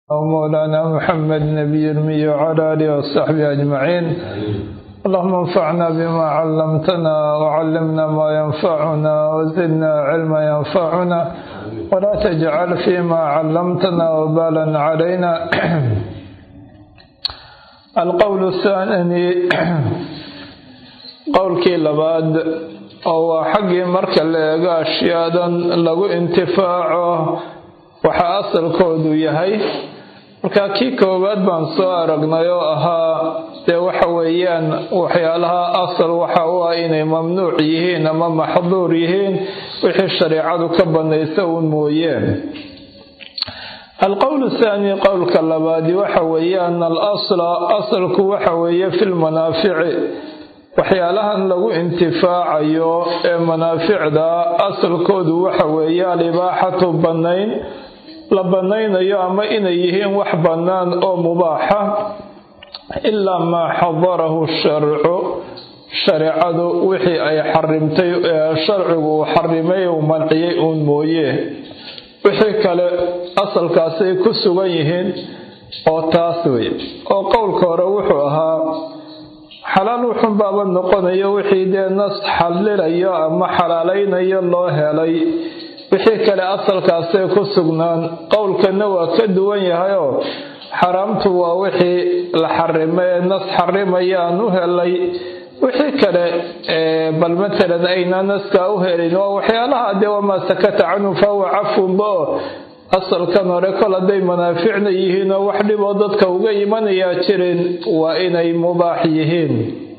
ومولانا محمد نبي المي وعلى آله وصحبه أجمعين اللهم انفعنا بما علمتنا وعلمنا ما ينفعنا وزدنا علما ينفعنا ولا تجعل فيما علمتنا وبالا علينا القول الثاني qowlkii labaad oo waa xaggii marka la eego ashyaadan lagu intifaaco waxa asalkoodu yahay marka kii koowaad baan soo aragnay oo ahaa dee waxa weeyaan waxyaalaha asal waxa u ah inay mamnuuc yihiin ama maxduur yihiin wixii shareecadu ka banaysa uun mooyeen alqowl thaani qowlka labaadi waxa weeye ana al asla asalku waxa weeye fi lmanaafici waxyaalahan lagu intifaacayo ee manaaficda asalkoodu waxa weeye alibaaxatu bannayn la bannaynayo ama inay yihiin wax bannaan oo mubaaxa ilaa maa xadarahu sharcu shareecadu wixii ay xarimtay sharcigu uu xarimay uu manciyay uun mooye wixii kale asalkaasay ku sugan yihiin oo taas wey oo qowlka hore wuxuu ahaa xalaal wuxun baaba noqonayo wixii dee nas xalilayo ama xalaalaynayo loo helay wixii kale asalkaasay ku sugnaan qowlkana waa ka duwan yahayoo xaraamtu waa wixii la xarimay ee nas xarimayaan u helay wixii kale bal matalan ayna naskaa u helin waa waxyaalaha dee wamaa sakata canhu fahuwa cafunba oo asalkan hore kol hadday manaaficna yihiin oo wax dhiboo dadka uga imanayaa jirin waa inay mubaax yihiin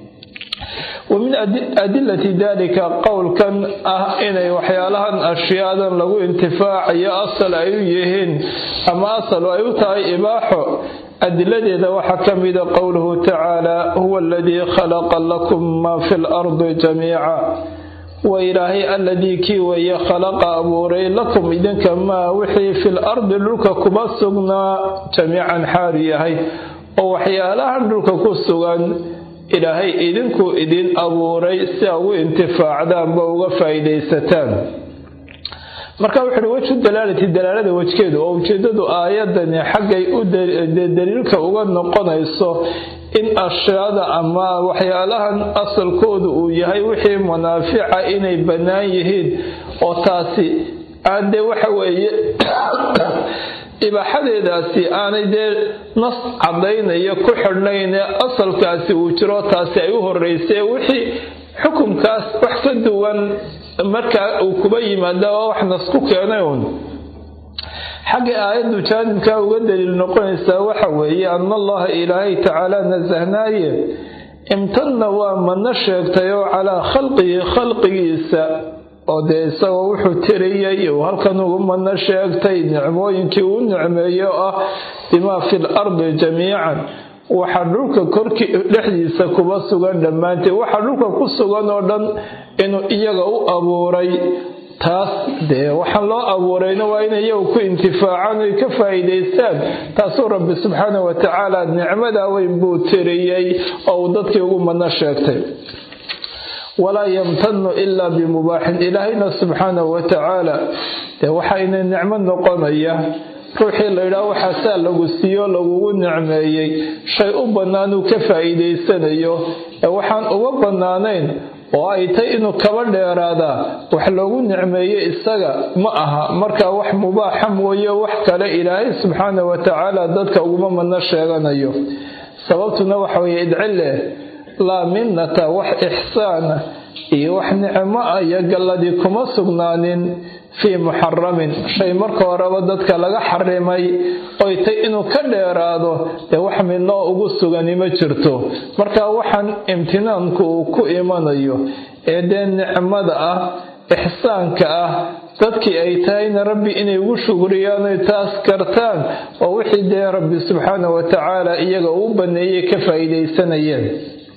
wa min adilati dalika qowlkan ah inay waxyaalahan ashyaadan lagu intifaacayo asal ay u yihiin ama asal ay u tahay ibaaxo adiladeeda waxaa ka mida qowluhu tacaala huwa aladii khalaqa lakum maa fi lardi jamiica wa ilaahay alladii kii weeye khalaqa abuuray lakum idinka maa wixii fil ardi dhulka kuma sugnaa jamiican xaalu yahay oo waxyaalahan dhulka ku sugan ilaahay idinkuu idin abuuray si a ugu intifaacdaanba uga faa'iidaysataan marka wuxuuhi wejhu dalaalati dalaalada wejkeedu oo ujeedadu aayadani xaggay u daliilka uga noqonayso in ashyaada ama waxyaalahan asalkoodu uu yahay wixii manaafica inay bannaan yihiin oo taasi aan dee waxa weeye ibaaxadeedaasi aanay dee nas caddaynaya ku xidhnayne asalkaasi uu jiro taasi ay u horreysay wixii xukumkaas wax ka duwan markaa uu kuba yimaada waa wax nas ku keenay uun xagga aayaddu jaanibkaa uga daliil noqonaysaa waxa weeye ana allaha ilaahay tacaala nasahnaaye imtanna waa madno sheegtay oo calaa khalqihi khalqigiisa oo dee isagoo wuxuu tiriyey uu halkan ugu madno sheegtay nicmooyinkii uu nicmeeyo ah bimaa fi l ardi jamiican waxa dhulka korkii dhexdiisa kuba sugan dhammaanteed waxa dhulka ku sugan oo dhan inuu iyaga u abuuray taas dee waxaan loo abuurayna waa in iyagu ku intifaacaan oy ka faa'iidaystaan taasuu rabbi subxaana wa tacaala nicmadaa weyn buu tiriyey oo uu dadkii ugu madno sheegtay walaa yamtanu ilaa bimubaaxin ilaahayna subxaanahu wa tacaala dee waxayna nicmo noqonaya ruuxii layidhaah waxaasaa lagu siiyo lagugu nicmeeyey shay u bannaanuu ka faa'iidaysanayo ee waxaan uma bannaanayn oo ay tay inuu kaba dheeraadaa wax loogu nicmeeyo isaga ma aha markaa wax mubaaxa mooye wax kale ilaahay subxaana wa tacaala dadka uguma madno sheeganayo sababtuna waxa weeye idcileh laa minnata wax ixsaana iyo wax nicmo ah iyo galladii kuma sugnaanin fii muxaramin shay marka horeba dadka laga xarimay oy tay inuu ka dheeraado dee wax midnoo ugu sugani ma jirto marka waxaan imtinaanku uu ku imanayo ee dee nicmada ah ixsaanka ah dadkii ay tahayna rabbi inay ugu shugriyaan oy taas kartaan oo wixii dee rabbi subxaana wa tacaala iyaga uu baneeyey ka faa'iidaysanayeen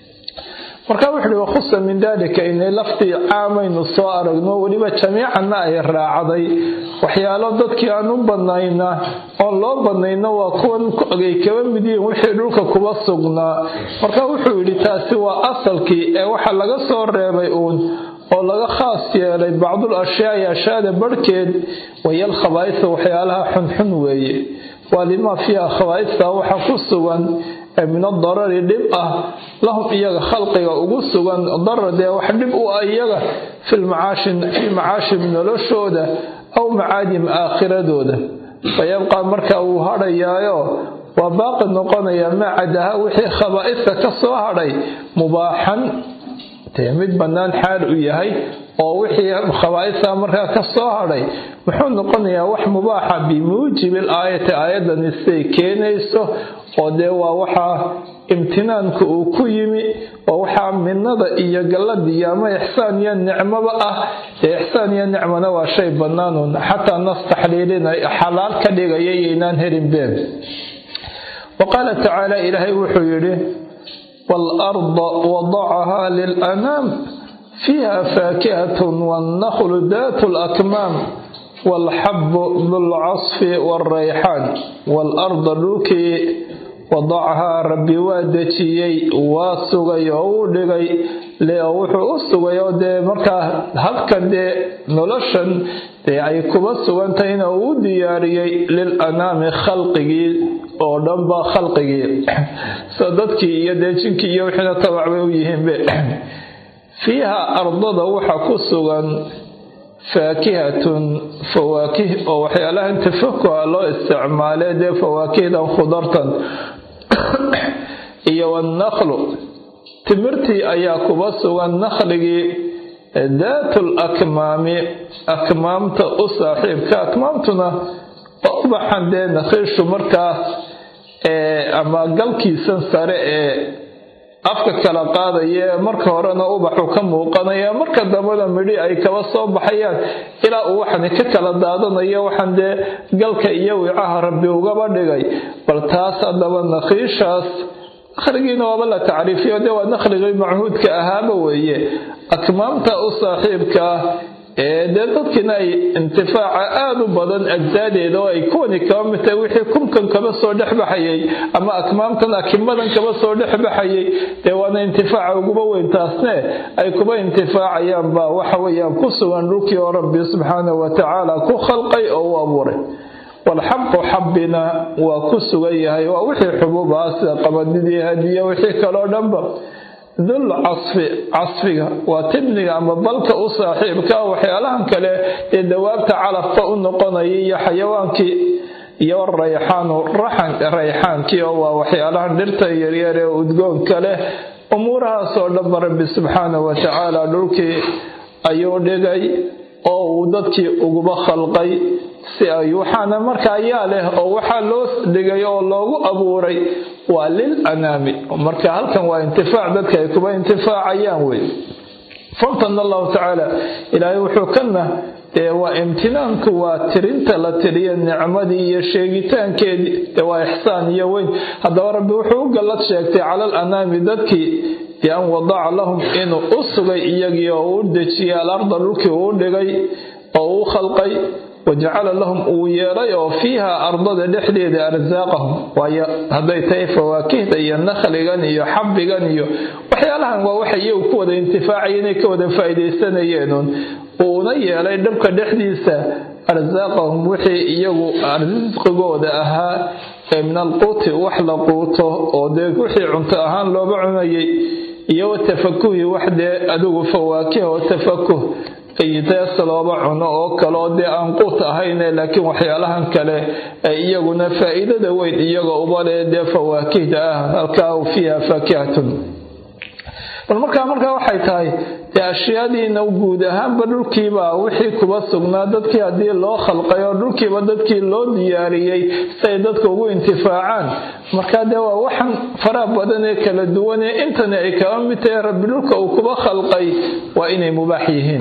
marka wuxu uhi wakhusa min dalika inay laftii caamaynu soo aragno weliba jamiicanna ay raacday waxyaalo dadkii aan u banayna oon loo banayno waa kuwan ay kaba mid yihiin wixii dhulka kuba sugnaa marka wuxuu yidhi taasi waa asalkii ee waxa laga soo reebay uun oo laga khaas yeelay bacdul ashyaai ashyaada barhkeed wayal khabaa'isa waxyaalaha xunxun weeye waa limaa fiiha khawaa'ista waxaa ku sugan min adarari dhib ah lahum iyaga khalqiga ugu sugan darar dee wax dhib u ah iyaga fii macaashim noloshooda aw macaadim aakhiradooda fayabqaa marka wuu hadhayaayo waa baaqi noqonaya maa cadaha wixii khabaa'ista ka soo hadhay mubaaxan dee mid bannaan xaal u yahay oo wixii khabaa'ista markaa ka soo hadhay muxuu noqonayaa wax mubaaxa bimuujibi aayati aayadani siday keenayso oo dee waa waxaa imtinaanka uu ku yimi oo waxaa minada iyo galladiiyo ama ixsaan iyo nicmoba ah dee ixsaan iyo nicmona waa shay bannaanuun xataa nas taxliilinay xalaal ka dhigaya yaynaan helin been wa qaala tacaala ilaahay wuxuu yidhi waalarda wadacahaa lilanaam fiiha faakihatun wannaklu daatu lakmaam waalxabu dulcasfi waalrayxaan waalarda dhulkii wadacahaa rabbi waa dejiyey waa sugay oo uu dhigay wuxuu u sugay oo dee markaa halkan dee noloshan dee ay kuba sugantahayna uu u diyaariyey lil anaami khalqigii oo dhanba khalqigii sida dadkii iyo dee jinkii iyo wixiina tabac bay u yihiinbe fiiha ardada waxaa ku sugan faakihatun fawaakih oo waxyaalahan tafakuha loo isticmaalay dee fawaakihdan khudartan iyo wannaklu timirtii ayaa kuba sugan nakhligii daatul akmaami akmaamta u saaxiibka akmaamtuna waa ubaxan dee nakhiishu markaa ama galkiisan sare ee afka kala qaadaya ee marka horena ubaxu ka muuqanaya marka dambena midhi ay kaba soo baxayaan ilaa uu waxani ka kala daadanayo waxaan dee galka iyo wicaha rabbi ugaba dhigay bal taas haddaba nakhiishaas nakhligiina waaba la tacriifiyo dee waa nakhligii machuudka ahaaba weeye akmaamta u saaxiibka ah ee dee dadkiina ay intifaaca aada u badan ajsaadeeda oo ay kuwani kaba mid tahay wixii kumkan kaba soo dhexbaxayay ama akmaamtan akimadan kaba soo dhexbaxayay dee waana intifaaca uguba weyn taasne ay kuba intifaacayaan baa waxa weeyaan ku sugan dhulkii oo rabbi subxaanahu watacaala ku khalqay oo u abuuray walxaqu xabbina waa ku sugan yahay waa wixii xubuub ah sida qabadidii hadiya wixii kaloo dhanba dul casfi casfiga waa tibniga ama balka u saaxiibka waxyaalahan kale ee dawaabta calafka u noqonaya iyo xayawaankii iyo rayxaanu rayxaankii oo waa waxyaalahan dhirta yaryar ee udgoonka leh umuurahaasoo dhanba rabbi subxaanahu watacaala dhulkii ayuu dhigay oo uu dadkii uguba khalqay si ay waxaana marka ayaa leh oo waxaa loo dhigay oo loogu abuuray waa lil anaami marka halkan waa intifaac dadka ay kuba intifaacayaan wey famtana allahu tacaala ilaahay wuxuu kana dee waa imtinaanku waa tirinta la tiriya nicmadii iyo sheegitaankeedii dee waa ixsaan iyo weyn haddaba rabbi wuxuu u gallad sheegtay cala al anaami dadkii bian wadaca lahum inuu u sugay iyagii oo uu dejiyay alarda dhulkii uu dhigay oo uu khalqay wajacala lahum uu yeelay oo fiiha ardada dhexdeeda arsaaqahum waayo hadday tahay fawaakihda iyo nakhligan iyo xabbigan iyo waxyaalahan waa waxay iyagu ku wada intifaacaya inay ka wada faa'iidaysanayeenun uuna yeelay dhabka dhexdiisa arsaaqahum wixii iyagu risqigooda ahaa ee min alquuti wax la quuto oo dee wixii cunto ahaan looba cunayay iyo watafakuhi wax dee adigu fawaakih oo tafakuh dees looba cuno oo kaleo dee aan quut ahayne laakiin waxyaalahan kale ay iyaguna faa'iidada weyn iyaga ubale dee fawaakihda ah halkaa fiiha faakihatun bal markaa markaa waxay tahay dee ashyaadiina guud ahaanba dhulkiiba wixii kuba sugnaa dadkii haddii loo khalqay oo dhulkiiba dadkii loo diyaariyey si ay dadka ugu intifaacaan markaa dee waa waxan faraha badan ee kala duwan ee intani ay kaba mid tahay rabbi dhulka uu kuba khalqay waa inay mubaax yihiin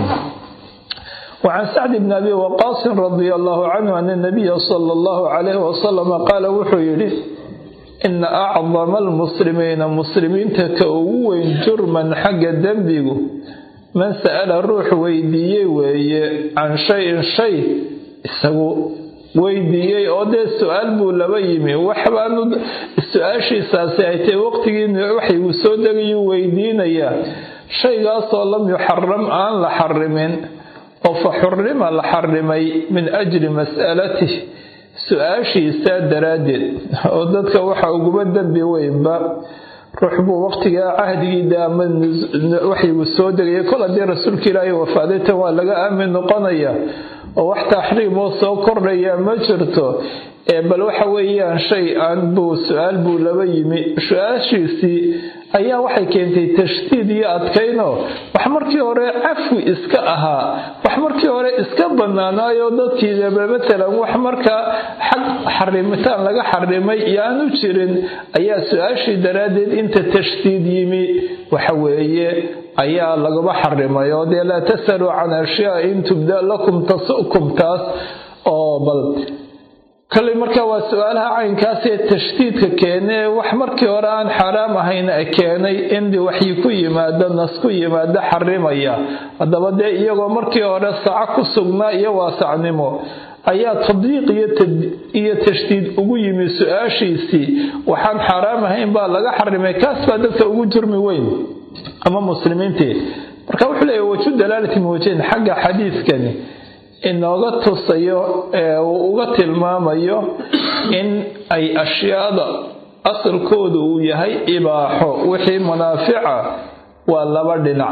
وعن سعد بن أبي وقاص رضي الله عنه أن النبي صلى الله عليه وسلم قال وحيري إن أعظم المسلمين مسلمين تكوين جرما حق الدنبيق من سأل الروح ويديي وي عن شيء شيء isagu weydiiyey oo dee su-aal buu laba yimi waxbaanu su-aashiisaasi ay tahay waqtigiina waxaygu soo degayuu weydiinayaa shaygaasoo lam yuxaram aan la xarimin oo fa xurima la xarimay min ajli mas'alatih su-aashiisa daraaddeed oo dadka waxa uguba dembi weynba ruux buu waqtigaa cahdigiida ama waxyigu soo degaya kol haddii rasuulka ilaahay wafaaday tan waa laga aamin noqonaya oo wax taxriim oo soo kordhaya ma jirto ee bal waxa weeyaan shay aan buu su-aal buu laba yimi su-aashiisii ayaa waxay keentay tashdiid iyo adkayno wax markii hore cafwi iska ahaa wax markii hore iska banaanaayo dadkiidaba matalan wax markaa xag xarimitaan laga xarimay iyo aanu jirin ayaa su-aashii daraaddeed inta tashdiid yimi waxa weeye ayaa lagaba xarimay oo dee laa tasaluu can ashyaa in tubda lakum tasukum taas oo bal kalley marka waa su-aalaha caynkaasee tashdiidka keenee wax markii hore aan xaaraam ahayn keenay in waxyi ku yimaado nas ku yimaado xarimaya haddaba dee iyagoo markii hore saco ku sugnaa iyo waasacnimo ayaa tadyiiq iyo tashdiid ugu yimi su-aashiisii waxaan xaaraam ahayn baa laga xarimay kaas baa dadka ugu jurmi weyn ama muslimiintii marka wuxuu leeyahy waju dalaalati muwajahin xagga xadiidkani inooga tusayo ee uu uga tilmaamayo in ay ashyaada asalkoodu uu yahay ibaaxo wixii munaafica waa laba dhinac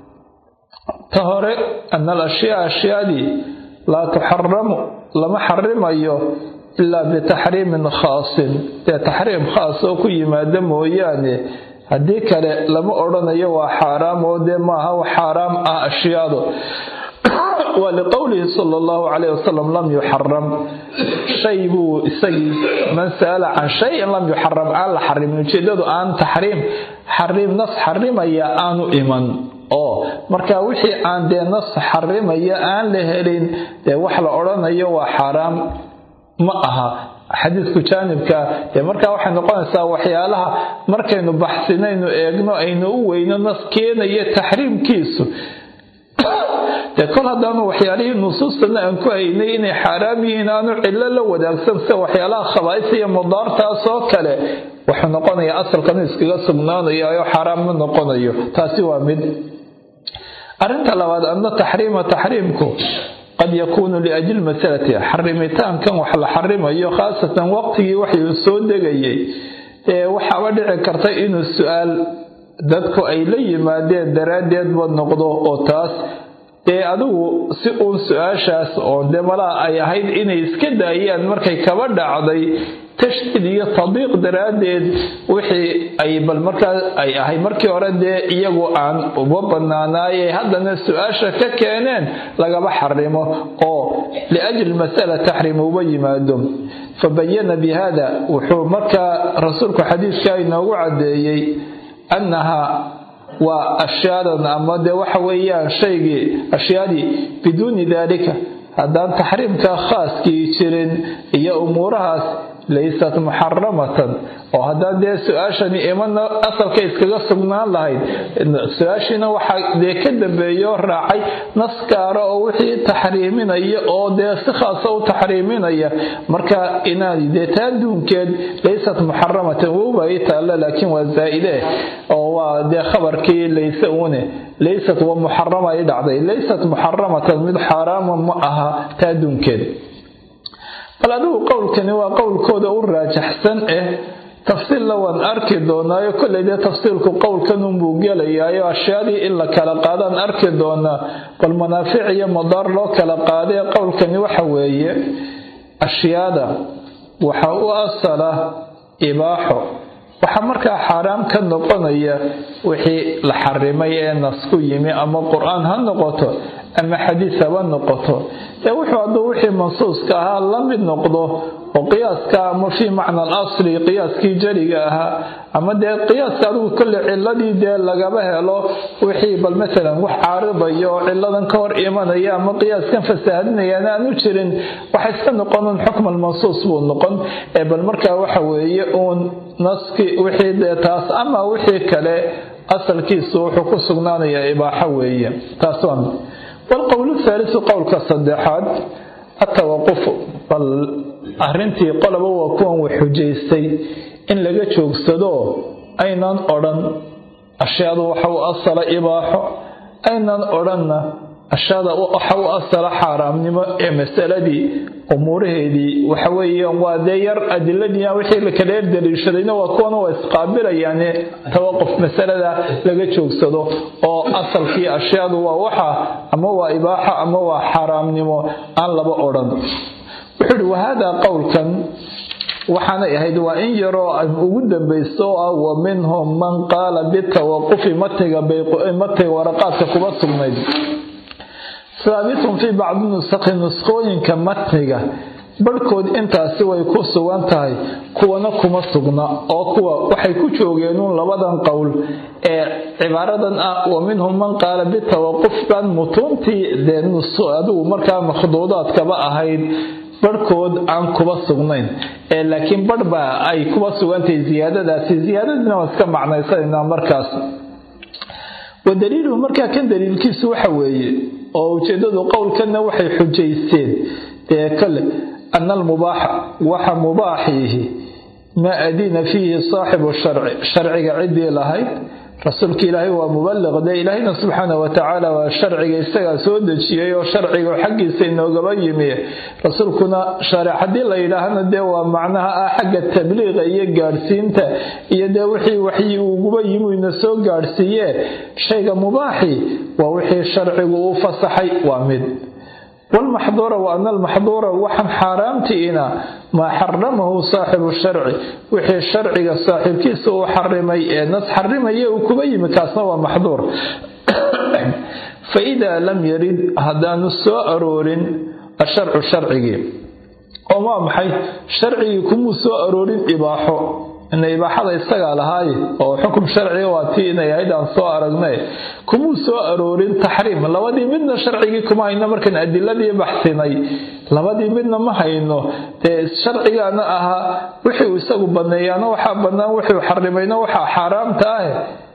ta hore ana al ashyaa ashyaadii laa tuxaramu lama xarimayo ilaa bitaxriimin khaasin dee taxriim khaas oo ku yimaada mooyaane haddii kale lama odhanayo waa xaaraam oo dee maaha wax xaaraam ah ashyaadu waa liqowlihi sala allahu calayh wasalam lam yuxaram shay buu isagii man sa'ala can shayin lam yuxaram aan la xarimin ujeedadu aan taxriim xariim nas xarimaya aanu iman oo marka wixii aan dee nas xarimaya aan la helin dee wax la odhanayo waa xaaraam ma aha xadiidku jaanibka dee markaa waxay noqonaysaa waxyaalaha markaynu baxsinaynu eegno aynu u weyno nas keenaya taxriimkiisu dee kol haddaanu waxyaalihii nusuustana aan ku haynay inay xaaraam yihiin aanu cillo la wadaagsan sida waxyaalaha khabaa'isa iyo mudaartaas oo kale wuxuu noqonayaa asalkanu iskaga sugnaanayo oo xaaraam ma noqonayo taasi waa mid arrinta labaad adna taxriima taxriimku qad yakuunu liajli masalati xarimitaankan wax la xarimayo khaasatan waqtigii waxuu soo degayay ee waxaaba dhici karta inuu su-aal dadku ay la yimaadeen daraaddeedba noqdo oo taas dee adigu si uun su-aashaas oo dee malaa ay ahayd inay iska daayaan markay kaba dhacday tashdiid iyo tadiiq daraaddeed wixii ay bal markaa ay ahayd markii hore dee iyagu aan uba banaanaayay haddana su-aasha ka keeneen lagaba xarimo oo liajli masala taxriim uba yimaado fabayana bi hada wuxuu markaa rasuulku xadiidka inoogu caddeeyey annaha waa ashyaadan ama dee waxa weeyaan shaygii ashyaadii biduuni daalika haddaan taxriimka khaaskii jirin iyo umuurahaas laysat muxaramatan oo haddaan dee su-aashani imana asalka iskaga sugnaan lahayd su-aashiina waxaa dee ka dambeeyo raacay nas gaara oo wixii taxriiminaya oo dee si khaasa u taxriiminaya marka inaani dee taa duunkeed laysat muxaramatan wowba ii taalla laakiin waa zaa'ide oo waa dee khabarkii layse une laysat waa muxarama i dhacday laysat muxaramatan mid xaaraama ma aha taa duunkeed bal adigu qowlkani waa qowlkooda u raajaxsan eh tafsiilla waan arki doonaayo kolley dee tafsiilku qowlkanunbuu gelayaayo ashyaadii in la kala qaadaan arki doonaa bal manaafic iyo madaar loo kala qaadee qowlkani waxa weeye ashyaada waxa u asala ibaaxo waxaa markaa xaaraam ka noqonaya wixii la xarimay ee nas ku yimi ama qur-aan ha noqoto ama xadiis haba noqoto ee wuxuu hadduu wixii mansuuska ahaa la mid noqdo oo qiyaaska ama fii macna alasli qiyaaskii jariga ahaa ama dee qiyaaska adigu kolle ciladii dee lagaba helo wixii bal maalan wax caaridaya oo ciladan ka hor imanaya ama qiyaaskan fasaahadinayaan aanu jirin waxa iska noqonin xukm almansuus buu noqon ee bal markaa waxa weeye uun naski wixii dee taas ama wixii kale asalkiisu wuxuu ku sugnaanayaa ibaaxo weeye taas waa mid والqowl الثaaliثu qowlka saddexaad atawaqufu bal arrintii qoloba waa kuwan wax xujaystay in laga joogsado aynan odhan ashyaadu waxa u asala ibaaxo aynan odhanna ashada waxa u asala xaaraamnimo ee masaladii umuuraheedii waxa weeyaan waa dee yar adiladii wixii la kala yar daliishadayna waa kuwana waa isqaabilayaane tawaquf masalada laga joogsado oo asalkii ashyaadu waa waxa ama waa ibaaxa ama waa xaaraamnimo aan laba odhan wuxuu ihi wahaadaa qowlkan waxaanay ahayd waa in yaroo ugu dambayso oo ah wa minhum man qaala bitawaqufi matniga matniga waraqaadka kuba sugnayd haabitun fii bacdi nusakhi nuskhooyinka matniga barhkood intaasi way ku sugan tahay kuwana kuma sugna oo kuwa waxay ku joogeenuun labadan qowl ee cibaaradan ah wa minhum man qaala bitawaquf baan mutuuntii dee adigu markaa makhduudaadkaba ahayd barhkood aan kuba sugnayn ee laakiin barh baa ay kuba sugantahay ziyaadadaasi ziyaadadiina waan iska macnaysanaynaa markaas wa daliiluhu markaa kan daliilkiisu waxa weeye oo ujeedadu qowlkanna waxay xujaysteen dee kale ana almubaaxa waxa mubaaxiihi maa adina fiihi saaxibu sharci sharciga ciddii lahayd rasuulka ilaahay waa mubaliq dee ilaahayna subxaana watacaala waa sharciga isagaa soo dejiyey oo sharciga xaggiisa inoogaba yimi rasuulkuna sharic haddii la yidhaahna dee waa macnaha ah xagga tabliiqa iyo gaadhsiinta iyo dee wixii waxyi uguba yimi ina soo gaadhsiiye shayga mubaaxi waa wixii sharcigu u fasaxay waa mid walmaxduura wa ana almaxduura waxaan xaaraamtiina maa xaramahu saaxibu sharci wixii sharciga saaxiibkiisa uu xarimay ee nas xarimaya uu kuba yimi kaasna waa maxduur fa idaa lam yarid haddaanu soo aroorin asharcu sharcigii oo waa maxay sharcigii kumuu soo aroorin ibaaxo ina ibaaxada isagaa lahaaye oo xukum sharciga waa tii inay ahayd aan soo aragnay kumuu soo aroorin taxriim labadii midna sharcigii kuma hayno markaan adiladii baxsinay labadii midna ma hayno dee sharcigaana ahaa wixii isagu baneeyaana waxaa bannaan wuxuu xarimayna waxaa xaaraamta ah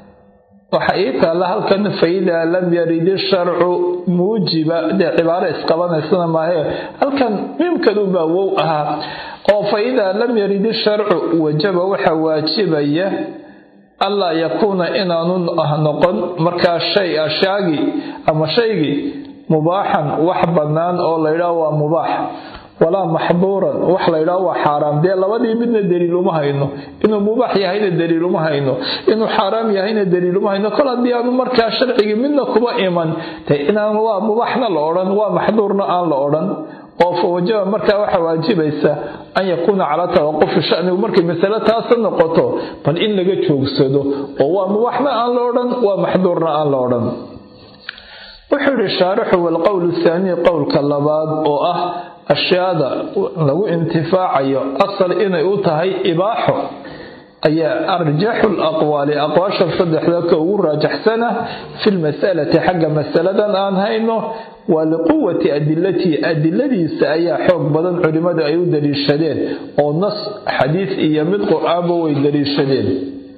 waxa ii taalla halkan faidaa lam yarid isharcu muujiba dee cibaaro isqabanaysana maahe halkan miimkanunbaa wow ahaa oo fa idaa lam yarid isharcu wajaba waxaa waajibaya allaa yakuuna inaanu noqon markaa shay ashaagii ama shaygii mubaaxan wax bannaan oo laydhaah waa mubaax walaa maxduuran wax laydhaah waa xaaraam dee labadii midna daliiluma hayno inuu mubaax yahayna daliiluma hayno inuu xaaraam yahayna daliiluma hayno kol haddii aanu markaa sharcigii midna kuba iman dee inaan waa mubaaxna la odhan waa maxduurna aan la odhan oo fa wajaba markaa waxaa waajibaysa an yakuuna calaa tawaqufi shanigu markay masale taasa noqoto bal in laga joogsado oo waa mubaaxna aan la odhan waa maxduurna aan la odhan wuxuu yihi shaarixu walqowlu thaanii qowlka labaad oo ah ashyaada lagu intifaacayo asal inay u tahay ibaaxo ayaa arjaxu laqwaali aqwaashan saddexda ka ugu raajaxsana fi lmasalati xagga masaladan aan hayno waa liquwati adilatihi adiladiisa ayaa xoog badan culimmadu ay u daliishadeen oo nas xadiis iyo mid qur-aanba way daliishadeen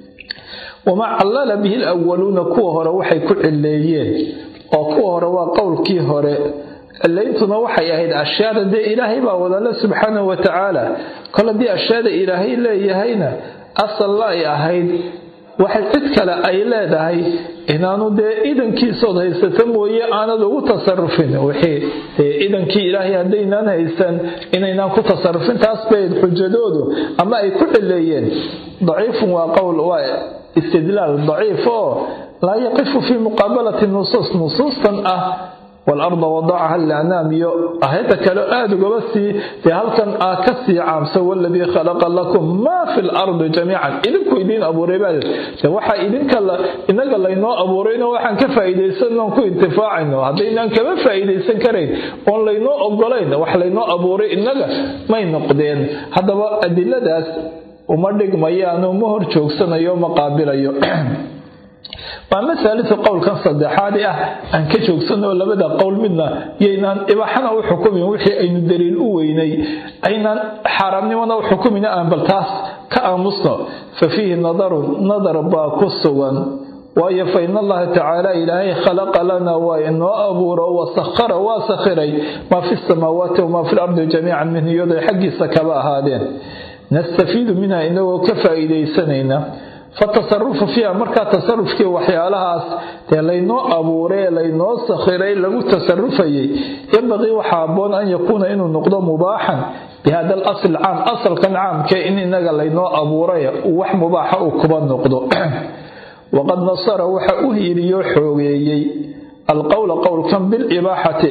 wamaa callala bihi lawaluuna kuwa hore waxay ku cileeyeen oo kuwa hore waa qowlkii hore cilayntuna waxay ahayd ashyaada dee ilaahay baa wadale subxaanahu wa tacaala kol haddii ashyaada ilaahay leeyahayna asalna ay ahayd waxay cid kale ay leedahay inaanu dee idankiisood haysato mooye aanad ugu tasarufin wixii dee idankii ilaahay haddaynaan haysan inaynaan ku tasarufin taas bay xujadoodu ama ay ku cileeyeen daciifun waa qowl waa istidlaal daciif oo laa yaqifu fii muqaabalati nusuus nusuustan ah waalarda wadacaha lianaam iyo ahayda kale aada ugaba sii dee halkan ah ka sii caamsa waladii khalaqa lakum maa fi lardi jamiican idinku idiin abuuray baa de waxaa idinka inaga laynoo abuurayno waxaan ka faa'iidaysan oon ku intifaacayno haddaynaan kama faa'iidaysan karayn oon laynoo ogolayn wax laynoo abuuray inaga may noqdeen haddaba adiladaas uma dhigmayaano ma hor joogsanayo ma qaabilayo waa masalatu qowlkan saddexaadi ah aan ka joogsanoo labada qowl midna yaynaan ibaaxana u xukumin wixii aynu daliil u weynay aynaan xaaraamnimona u xukumin aan bal taas ka aamusno fa fiihi nadarun nadar baa ku sugan waayo fa in allaha tacaala ilaahay khalaqa lana waa inoo abuuro wasahara waa sakhiray maa fi samaawaati wamaa fi lardi jamiican minhu iyadoo xaggiisa kaba ahaadeen nastafiidu minha inagoo ka faa'iidaysanayna fatasarufu fiiha markaa tasarufkii waxyaalahaas dee laynoo abuuray ee laynoo sakhiray lagu tasarufayay yambaqii waxaa aboon an yakuuna inuu noqdo mubaaxan bihada al asl caam asalkan caamkee in inaga laynoo abuuray uu wax mubaaxa uu kuba noqdo waqad nasara waxa u hiiliyo xoogeeyey alqowla qowlkan bilibaaxati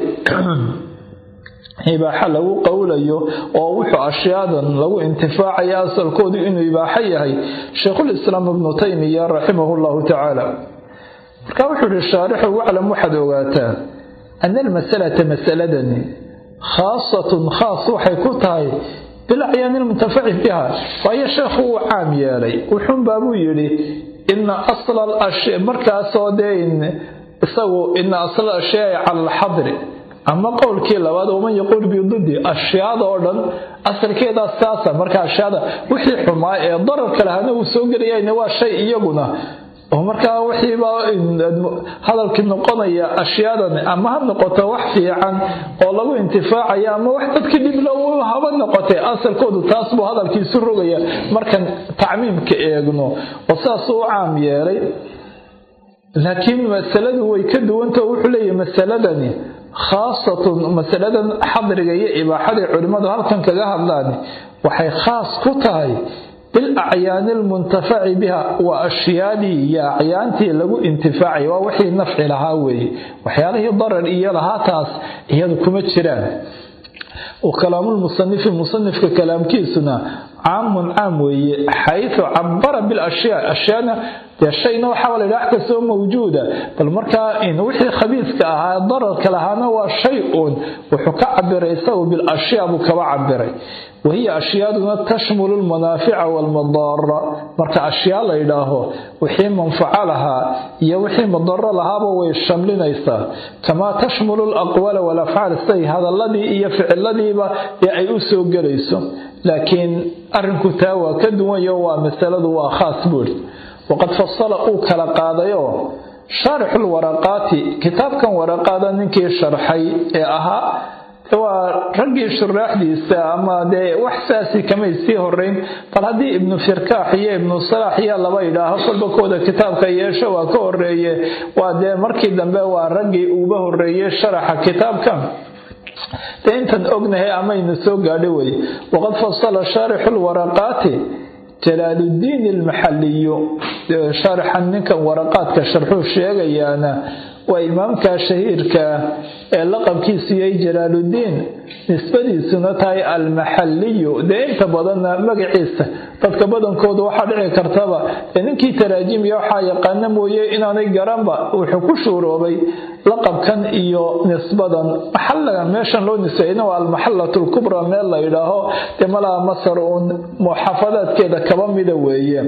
ibaaxa lagu qowlayo oo wuxuu ashyaadan lagu intifaacaya asalkoodu inuu ibaaxo yahay sheikhulislaam ibnu taymiya raximahu llahu tacaala marka wuxuu ihi shaarixu waclam waxaad ogaataa ana almasalata masaladani khaasatun khaas waxay ku tahay bilacyaani lmuntafaci biha waayo sheekhu uu caam yeelay wuxuunbaabuu yidhi ina asla alashya markaasoo dee isagu ina asla ashyaai cala alxadri ama qowlkii labaad waman yaquul bididi ashyaada oo dhan asalkeedaas saasa marka ashyaada wixii xumaa ee dararka lahana uu soo gelayana waa shay iyaguna oo markaa wixiibaa hadalkii noqonaya ashyaadan ama ha noqoto wax fiican oo lagu intifaacaya ama wax dadkii dhibla haba noqotay asalkoodu taas buu hadalkiisu rogaya markan tacmiimka eegno oo saasuu u caam yeelay laakiin masaladu way ka duwanta wuxuu leeyahy masaladani khaasatun masaladan xadriga iyo ibaaxaday culimmadu halkan kaga hadlaan waxay khaas ku tahay bilacyaani almuntafaci biha waa ashyaadii iyo acyaantii lagu intifaacay waa wixii nafci lahaa weeye waxyaalihii darar iyo lahaa taas iyadu kuma jiraan wkalaamulmusanifi musanifka kalaamkiisuna caamun caam weeye xaysu cabara bilashyaa ashyaana dee shayna waxaa la yidhaha wax kastoo mawjuuda bal markaa wixii khabiiska ahaa dararka lahaana waa shay uun wuxuu ka cabiray isagu bilashyaa buu kaba cabiray wahiya ashyaaduna tashmulu lmanaafica waalmadaara marka ashyaa la yidhaaho wixii manfaco lahaa iyo wixii madaro lahaaba way shamlinaysaa kamaa tashmulu alaqwaala walafcaal siday hadaladii iyo ficiladiiba ee ay u soo gelayso laakiin arrinku taa waa ka duwanyo waa masaladu waa khaas buuri waqad fasala uu kala qaadayoo shaarixulwaraqaati kitaabkan waraqaada ninkii sharxay ee ahaa waa raggii shuraaxdiisa ama dee wax saasi kamay sii horeyn bal haddii ibnu firkaax iyo ibnu salaax iyo laba yidhaaho kolba kooda kitaabka yeesho waa ka horeeye waa dee markii dambe waa raggii uuba horeeyey sharaxa kitaabka dee intan ognahay amayna soo gaadho weye waqad fasala shaarixu lwaraqaati jalaaluddiin almaxaliyu shaarixan ninkan waraqaadka sharxuu sheegayaana waa imaamka shahiirka ee laqabkiisu yahay jalaaluddiin nisbadiisuna tahay almaxaliyu dee inta badanna magaciisa dadka badankooda waxaa dhici kartaba ee ninkii taraajimiya waxaa yaqaana mooye inaanay garanba wuxuu ku shuuroobay laqabkan iyo nisbadan maxalaga meeshan loo nisbeeyna waa almaxalatu lkubra meel la yidhaaho dee malaha masar uun muxaafadaadkeeda kaba mida weeye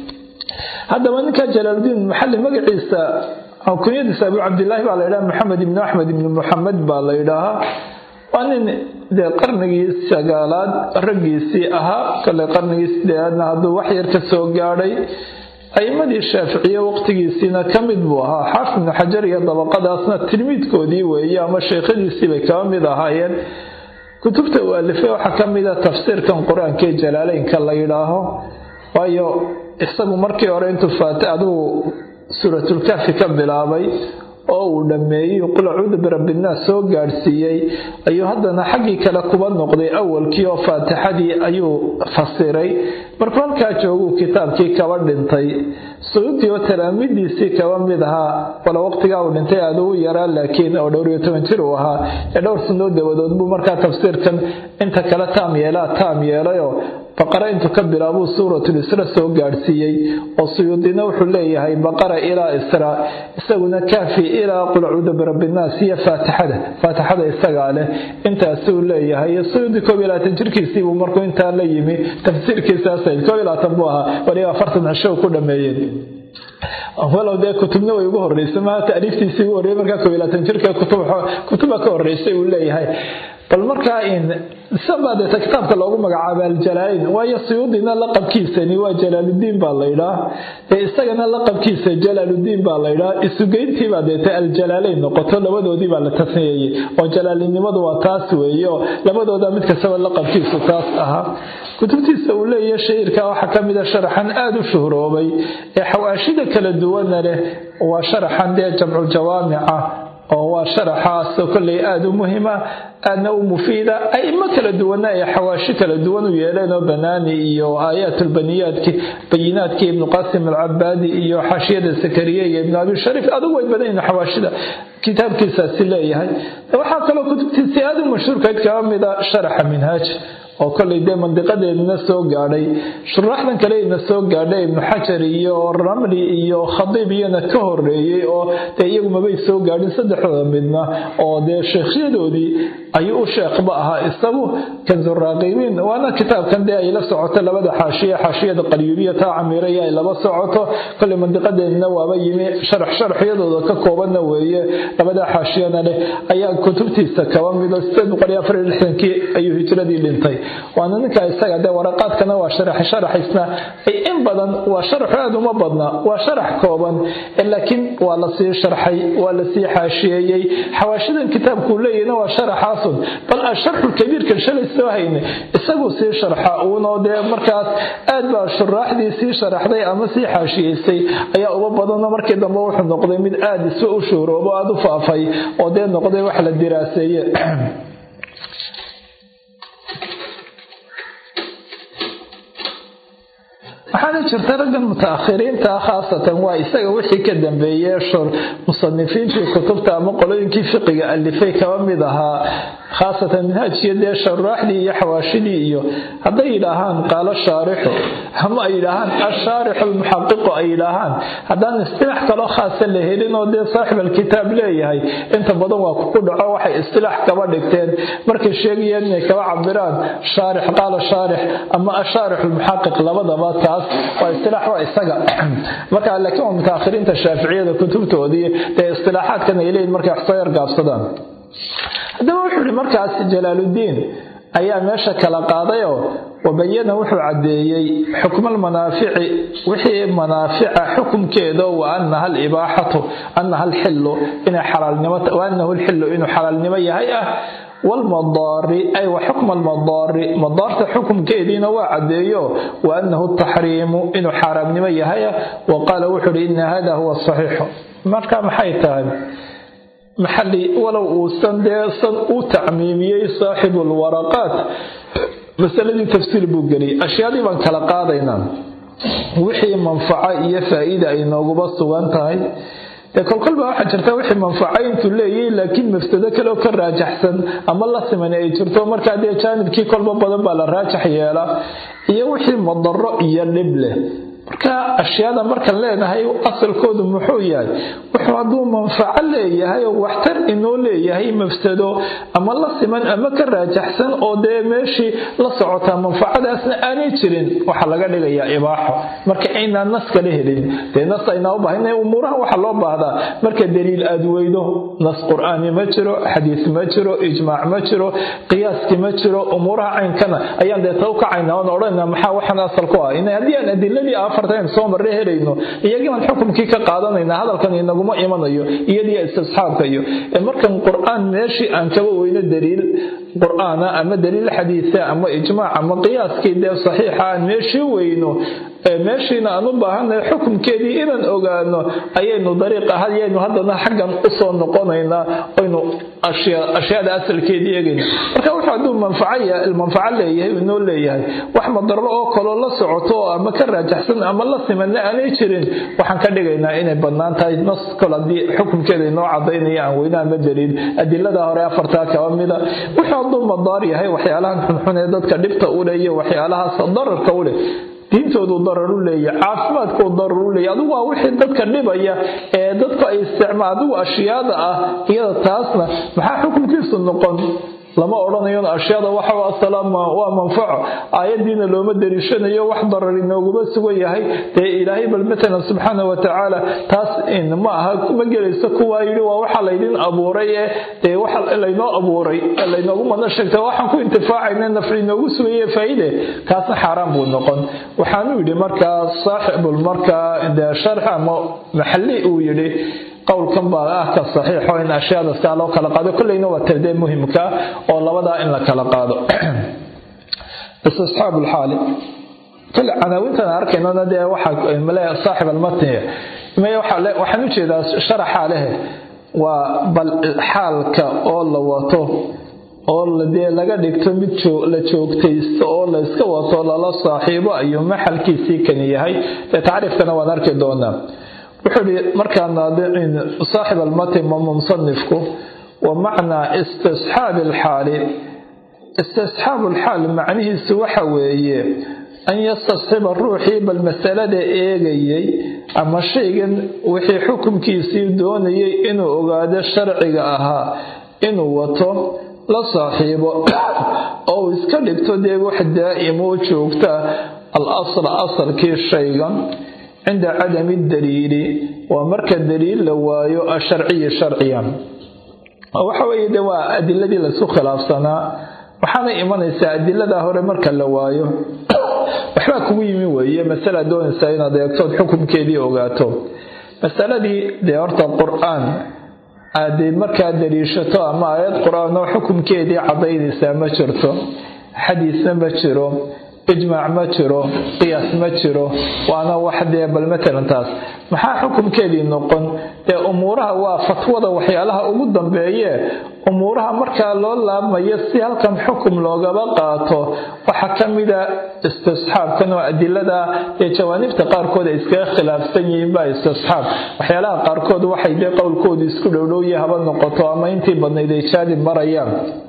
haddaba ninka jalaaluddiin maxali magaciisa kunyadiisa abu cabdilaahi baa la yidhaha maxamed ibnu axmed ibnu muxamed baa la yidhaahaa waa nin dee qarnigii sagaalaad raggiisii ahaa kale qarnigii sideedaadna hadduu wax yar ka soo gaadhay a'imadii shaaficiye waqtigiisiina ka mid buu ahaa xaafid ibnu xajar iyo dabaqadaasna tilmiidkoodii weeye ama sheekhadiisii bay kaba mid ahaayeen kutubta uu alifay waxaa ka mida tafsiirkan qur-aanka ee jalaaleynka la yidhaaho waayo isagu markii hore intuu faata adugu suuratulkaafi ka bilaabay oo uu dhammeeyey qul acuudu birabbinnaas soo gaadhsiiyey ayuu haddana xaggii kale kuba noqday awalkii oo faatixadii ayuu fasiray markuu halkaa jooguu kitaabkii kaba dhintay suyuudii oo talaamidiisii kaba mid ahaa wala waqtigaa uu dhintay aada ugu yaraa laakiin oo dhowr iyo toban jir uu ahaa ee dhowr sanoo dabadood buu markaa tafsiirkan inta kale taam yeelaa taam yeelayoo baqara intuu ka bilaabuu suuratul isra soo gaadhsiiyey oo suyuudina wuxuu leeyahay baqara ilaa israa isaguna kaafi ilaa qul acuudu birabbinnaas iyo faatixada faatixada isagaa leh intaasuu leeyahay suyuudi koob iyo labaatan jirkiisiibuu markuu intaa la yimi tafsiirkiisaas koob iyo labaatan buu ahaa waliba afartan cisho ku dhameeyeen walow dee kutubna way ugu horeysay maha taariiftiisii ugu horreeyay markaa koob iyo labaatan jirka kutuba ka horeysay uu leeyahay bal markaa isabaa deeta kitaabka loogu magacaaba aljalaalayn waayo suyuudina laqabkiisani waa jalaaludiin baa laydhaa ee isagana laqabkiisa jalaaludiin baa laydhaa isugeyntiibaa deeta aljalaalayn noqoto labadoodii baa la tasneeyey oo jalaalinimadu waa taas weeyo labadooda mid kastaba laqabkiisu taas ahaa kutubtiisa uu leeyahay shairka waxaa ka mida sharaxan aada u shuhroobay ee xawaashida kala duwana leh waa sharaxan dee jamculjawaamica oo waa sharaxaasoo kolley aada u muhima aadna u mufiida aimo kala duwana ay xawaashi kala duwan u yeeleen oo banaani iyo aayaatulbaniyaadki bayinaadkii ibnu qasim alcabaadi iyo xaashiyada sakariya iyo ibnu abi shariif adugu way badan yihin xawaashida kitaabkiisaasi leeyahay waxaa kaloo kutubtiisi aada u mashhuurkayd kaba mida sharaxa minhaaj oo kollay dee mandiqadeedna soo gaadhay shuraaxdan kale ina soo gaadhay ibnu xajar iyo ramli iyo khadiib iyana ka horeeyey oo dee iyagu mabay soo gaadhin saddexdooda midna oo dee sheekhyadoodii ayuu u sheekhba ahaa isagu kanzuraaqibiin waana kitaabkan dee ay la socoto labada xaashiya xaashiyada qalyuubiya taa camiiraya ay laba socoto kollay mandiqadeedna waaba yimi sharax sharaxyadooda ka koobanna weeye labada xaashiyana leh ayaa kutubtiisa kaba mido sideed boqol iyo afar iyo lixdankii ayuu hijradii dhintay waana ninka isaga dee waraqaadkana waa sharax sharaxisna in badan waa sharaxu aada uma badna waa sharax kooban laakiin waa lasii sharxay waa lasii xaashiyeeyey xawaashidan kitaabkuu leeyahna waa sharaxaasun bal asharxu kabiirkan shalay soo hayne isaguu sii sharxa uunoo dee markaas aad baa shuraaxdii sii sharaxday ama sii xaashiyeysay ayaa uba badanoo markii dambe wuxuu noqday mid aada isba u shuhroobo aada u faafay oo dee noqday wax la diraaseeye waxaana jirta raggan mutaakhiriinta khaasatan waa isaga wixii ka dambeeyey musanifiintii kutubta ama qolooyinkii fiqiga alifay kaba mid ahaa khaasatan minhaajkiyo dee sharaaxdii iyo xawaashidii iyo hadday yidhaahaan qaalo shaarixu ama ay yidhaahaan ashaarixu almuxaqiqu ay yidhaahaan haddaan istilaax kaloo khaasa la helin oo dee saaxib alkitaab leeyahay inta badan waa kuku dhaco waxay istilaax kaba dhigteen markay sheegayeen inay kaba cabiraan shaarix qaala shaarix ama ashaarix almuxaqiq labadaba taas waa istilaax waa isaga marka laakiin waa mutaakhiriinta shaaficiyada kutubtoodii dee istilaaxaadkan ay leeyihin markay wax soo yar gaabsadaan haddaba wuxuu yihi markaas jalaaludiin ayaa meesha kala qaadayoo wabayana wuxuu caddeeyey xukma almanaafici wixii manaafica xukumkeeda wa anaha alibaaxatu anaha alxilu inay xalaalnimo wa anahu alxilu inuu xalaalnimo yahay ah wlmadaari ay wa xukma almadaari madaarta xukumkeediina waa caddeeyo wa anahu taxriimu inuu xaaraamnimo yahay ah wa qaala wuxuu uhi ina hada huwa saxiixu marka maxay tahay maxali walow uusan dee san u tacmiimiyey saaxibu lwaraqaat masaladii tafsiir buu geliyay ashyaadii baan kala qaadaynaa wixii manfaco iyo faa-iida ay nooguba sugan tahay dee kolkolba waxaa jirta wixii manfaco intuu leeyahy laakiin mafsado kaleoo ka raajaxsan ama la siman ay jirto markaa dee jaanibkii kolba badan baa la raajax yeelaa iyo wixii madaro iyo dhib leh marka ashyaada markaan leenahay asalkoodu muxuu yahay wuxuu hadduu manfaco leeyahay oo waxtar inoo leeyahay mafsado ama la siman ama ka raajaxsan oo dee meeshii la socotaa manfacadaasna aanay jirin waxaa laga dhigayaa ibaaxo marka aynaan nas kala helin dee nas aynaa u baahna umuuraha waxaa loo baahdaa marka daliil aad weydo nas qur-aani ma jiro xadiis ma jiro ijmaac ma jiro qiyaaski ma jiro umuuraha caynkana ayaan dee taw kacayna oon odhanayna maxaa waxaan asal ku ah haddii aan adiladii afartan soo marre helayno iyagii baan xukumkii ka qaadanayna hadalkan inaguma imanayo iyadii istisxaabka iyo markan qur-aan meeshii aan kaba weyno daliil qur-aana ama daliil xadiisa ama ijmaac ama qiyaaskii dee saxiixa aan meeshii weyno meeshiina aan u baahannahay xukumkeedii inaan ogaano ayaynu dariiq ahayaynu haddana xaggan usoo noqonaynaa aynu ashyaada asalkeedii eegayna marka wuxuu hadduu manfaco leeyahay inoo leeyahay wax madaro oo kaloo la socoto oo ama ka raajaxsan ama la simanna aanay jirin waxaan ka dhigaynaa inay bannaan tahay nas kol haddii xukumkeeda inoo cadaynaya aan weyna ama daliil adilada hore afartaa kaba mida wuxuu hadduu madaar yahay waxyaalahan xunxun ee dadka dhibta u leh iyo waxyaalahaas dararka u leh diintoodu darar u leeyahy caafimaadkuu darar u leeyahy adigu waa wixii dadka dhibaya ee dadku ay isticmaal adigu ashyaada ah iyada taasna maxaa xukunkiisu noqon lama odhanayo ashyaada waxa asalaam waa manfaco aayadiina looma dariishanayo wax darar inooguma sugan yahay dee ilaahay bal matalan subxaana wa tacaala taas ma aha ma gelayso kuwaa yidhi waa waxa laydin abuuray ee dee waxa laynoo abuuray laynoogu madna sheegta waxaan ku intifaacayna nafci inoogu sugaye faa'iide kaasna xaaraan buu noqon waxaanuu yidhi markaa saaxibul markaa dee sharx ama maxalli uu yidhi qowlkan baa ah ka saxiixo in ashyaada saa loo kala qaado kolleyna waa tardee muhimka oo labadaa in la kala qaado istisxaab lxaali kale canaawintan arkaynona dee waxaa male saaxib almatniga maya waxaan u jeedaa sharaxa lehe waa bal xaalka oo la wato oo dee laga dhigto mid la joogtaysto oo la iska wato lala saaxiibo ayuu maxalkiisii kani yahay dee tacriifkana waan arki doonaa wuxuu ihi markaa naadicin saaxib almatin mama musanifku wa macnaa istisxaabi alxaali istisxaabu alxaal macnihiisu waxa weeye an yastasxiba ruuxii bal masalada eegayay ama shaygan wixii xukunkiisii doonayay inuu ogaado sharciga ahaa inuu wato la saaxiibo oo uu iska dhigto dee wax daa'imo joogta al asla asalkii shaygan cinda cadami daliili waa marka daliil la waayo asharciyi sharciyan waxa weeye de waa adiladii laisku khilaafsanaa waxaana imanaysaa adiladaa hore marka la waayo waxbaa kugu yimi weeye masala doonaysaa inaad eegtood xukunkeedii ogaato masaladii dee horta qur-aan aada markaa daliishato ama aayad qur-aan oo xukunkeedii cadaynaysaa ma jirto xadiisna ma jiro ijmaac ma jiro qiyaas ma jiro waana wax dee bal matalan taas maxaa xukunkeedii noqon dee umuuraha waa fatwada waxyaalaha ugu dambeeye umuuraha markaa loo laabmayo si halkan xukum loogaba qaato waxaa ka mida istisxaabkan oo adilada ee jawaanibta qaarkood ay iskaga khilaafsan yihiin baa istisxaab waxyaalaha qaarkood waxay dee qowlkoodu isku dhowdhowya haba noqoto ama intii badnayd ay jaadib marayaan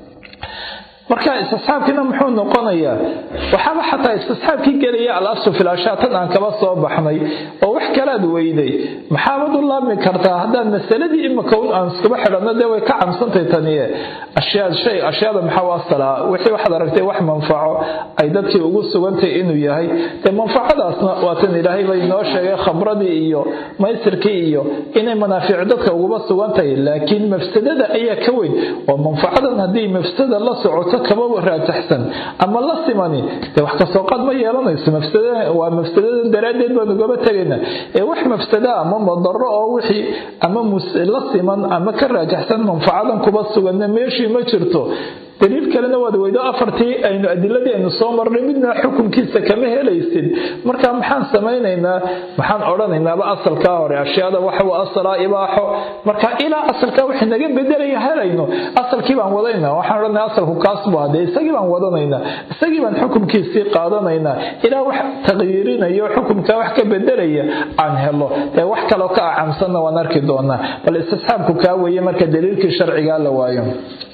marka istisxaabkiina muxuu noqonayaa waxaaba xataa istisxaabkii gelaya al-aslu fil ashyaa tan aan kaba soo baxnay oo wax kalaad weyday maxaabad u laabmi kartaa haddaad masaladii imika aan iskuba xidhanno dee way ka camsantay taniye ashyaa shay ashyaada maxaa u asalaa wixii waxaad aragtay wax manfaco ay dadkii ugu sugantay inuu yahay dee manfacadaasna waa tan ilaahay bay inoo sheegay khabradii iyo maysirkii iyo inay manaafiic dadka uguba sugantahay laakiin mafsadada ayaa ka weyn oo manfacadan haddii mafsada la socoto kaba raajaxsan ama la simani dee wax kasoo qaad ma yeelanayso waa mafsadadan daraaddeed baan ugaba tegaynaa ee wax mafsada ama madaro oo wixii ama la siman ama ka raajaxsan manfacadan kuba suganna meeshii ma jirto daliil kalena waad weydo afartii aynu adiladii aynu soo marnay midna xukunkiisa kama helaysid marka maxaan samaynaynaa maxaan odhanaynaaba asalkaa hore ashyaada waxa asalaa ibaaxo marka ilaa asalkaa wixii naga bedelaya helayno asalkii baan wadaynaa waxaan odhanaya asalku kaas bu hadee isagii baan wadanaynaa isagii baan xukunkiisii qaadanaynaa ilaa wax taqyiirinayo xukunkaa wax ka bedelaya aan helo ee wax kaloo ka acamsanna waan arki doonaa bal istisxaabku kaa weeye marka daliilkii sharcigaa la waayo